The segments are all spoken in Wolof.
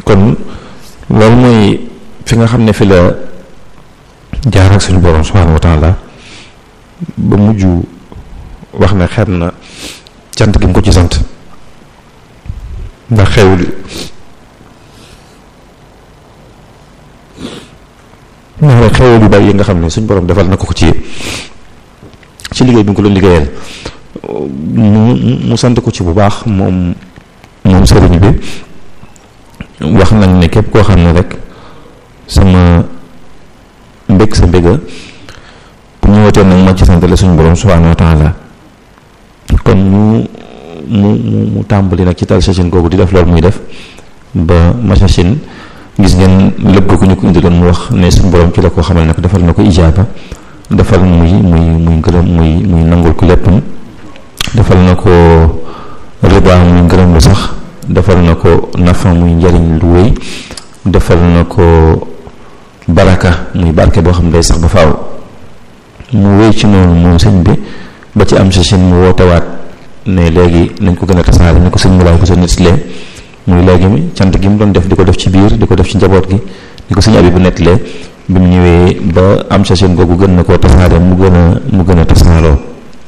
kon loolu mooy fi nga xam ne fi la jaar ak suñu borom subhanahu wa taala ba mujj wax ne xeeb na cant gi mu ko ci sant ndax xewul ndax xewul yu bari yi nga xam ne suñu borom defal na ko ko ci ci liggéey bi nga ko doon liggéeyal mu mu sant ko ci bu baax moom moom sëriñ bi wax nañ ne képp koo xam ne rek sama mbég sa mbéga bu ñu wootee nag ma ci santale suñu borom subhanahu wa taala kon mu mu mu mu tàmbali nag ci tal sachin googu di def loolu muy def ba machine gis ngeen lépp ko ñu ko indi doon mu wax ne suñu borom ci la ko xamal nag defal na ko ijaaba defal muy muy muy ngërëm muy muy nangul ko léppam defal na ko riba muy ngërëm lu sax defal na ko nafa muy njariñ lu wéy defal na ko baraka muy barke boo xam ne day sax ba faaw mu wéy ci noonu moom sëñ bi ba ci am sachin mu wootewaat ne léegi nañ ko gën a tasaare ni ko sëñ mu laay ko sa nettalee muy léegi mi cant gi mu doon def di ko def ci biir di ko def ci njaboot gi ni ko sëñ abi bu nettalee bi mu ñëwee ba am sachin googu gën na koo tasaare mu gën a mu gën a tasaaroo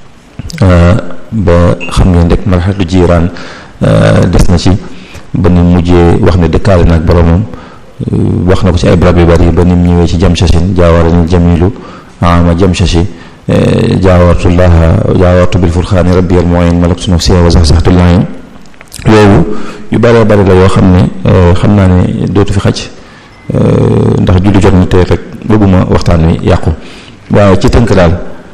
ba xam ngeen rek marxatu jiiraan des na ci ba ni mujjee wax ne dëkkaale na ak boromam wax na ko ci ay barab yu bari ba ni mu ñëwee ci jam sachin jaawara ni jamilu ama jam sachi jaawartullaha jaawartu bil furxaani rabbi al muin malaktu nafsi wa saxsaxtu laayam yooyu yu bëree bëri la yoo xam ne xam naa ne dootu fi xaj ndax julli jot na te rek bëgguma waxtaan wi yàqu waaye ci tënk daal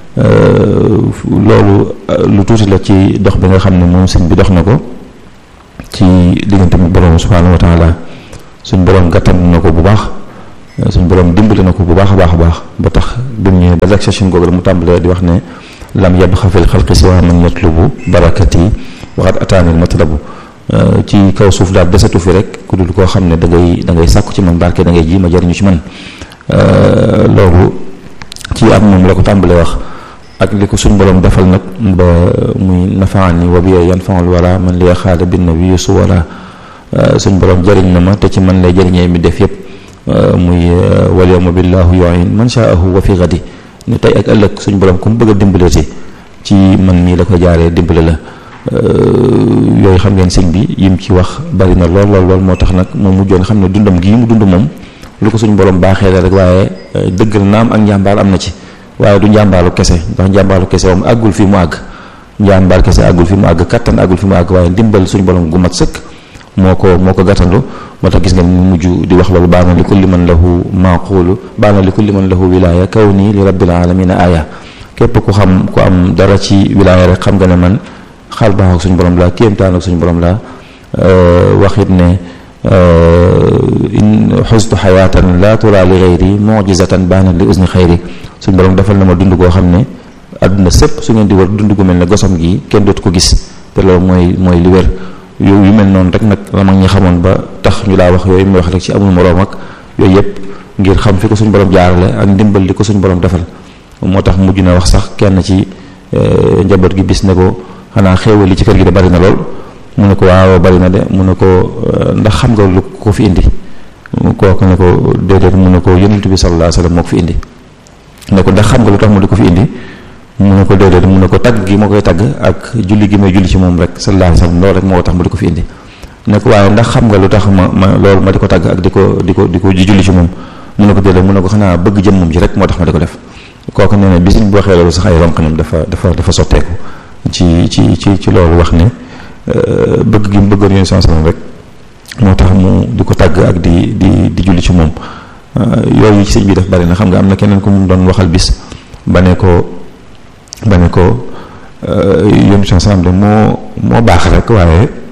loolu lu tuuti la ci dox bi nga xam ne moom sëñ bi dox na ko ci diggante mu borom subhaanahu wa taala suñ borom gàttan na ko bu baax suñ borom dimbali na ko bu baax a baax a baax ba tax bi mu ñëwee ba rek session googu la mu tàmbalee di wax ne lam yabqa fil xalqi siwa man yatlubu barakati waxat ataanil matlabu ci kaw suuf daal desatu fi rek ku dul koo xam ne da ngay da ngay sàkku ci man barke da ngay ji ma jariñu ci man loolu ci am moom la ko tàmbalee wax ak li ko suñ borom defal nag ba muy nafaani wa biya yanfaul wala man li xaada bin nabi su wala suñ borom jariñ na ma te ci man lay jariñee mi def yépp muy wal yawma billahu yu'in man sha'ahu wa fi ghadi ni tey ak ëllëg suñ borom ku mu bëgg a dimbaleeti ci man mii la ko jaaree dimbale la yooyu xam ngeen sëñ bi yim ci wax bari na lool lool lool moo tax nag moom mujjoon xam ne dundam gii mu dund moom lu ko suñ borom baaxee la rek waaye dëggal naam ak njàmbaar am na ci waaye du njàmbaalu kese ndax njàmbaalu kese moom àggul fi mu àgg njàmbaar kese àggul fi mu àgg kattan àggul fi mu àgg waaye ndimbal suñ borom gu mat sëkk moo ko moo ko gàttandu moo tax gis ngeen mu mujj di wax loolu baana li kulli man lahu maaqulu baana li kulli man lahu wilaaya kaw nii li rabbil alamina aya képp ku xam ku am dara ci wilaaya rek xam nga ne man xaal baax ak suñu borom laa kéemtaan ak suñu borom laa wax it ne in xustu xayaatan laa turaa li xayri mujizatan baana li usni xayri suñu borom defal na ma dund koo xam ne àdduna sëpp su ngeen di war dund gu mel ne gosam gi kenn dootu ko gis te loolu mooy mooy li wér yu yu mel noonu rek nag la mag ñi xamoon ba tax ñu laa wax yooyu muy wax rek ci amul moroom ak yooyu yëpp ngir xam fi ko suñu borom jaarale ak ndimbal li ko suñu borom defal moo tax mujj na wax sax kenn ci njaboot gi bis ne ko xanaa xéewal li ci kër gi de bari na lool mu ne ko waaw bari na de mu ne ko ndax xam nga lu ko fi indi kooku ne ko déedéet mu ne ko yonent bi sallallahu alayhi wasallam moo ko fi indi ne ko ndax xam nga lu tax mu di ko fi indi mu ne ko déedéet mu ne ko tagg gi ma koy tagg ak julli gi may julli ci moom rek sallallahu alayhi wasallam loolu rek moo tax mu di ko fi indi ne ko waaye ndax xam nga lu tax ma ma loolu ma di ko tagg ak di ko di ko di ko julli ci moom mu ne ko déedéet mu ne ko xanaa bëgg jëm moom ji rek moo tax ma di ko def kooku nee na bi suñ bu waxee loolu sax ay ronqanam dafa dafa dafa sotteeku ci ci ci ci loolu wax ne bëgg gi mu bëggoon yéen sansalam rek moo tax mu di ko tàgg ak di di di julli ci moom yooyu ci sëñ bi def bari na xam nga am na keneen ku mu doon waxal bis ba ne ko ba ne ko yéen sansalam de moo moo baax rek waaye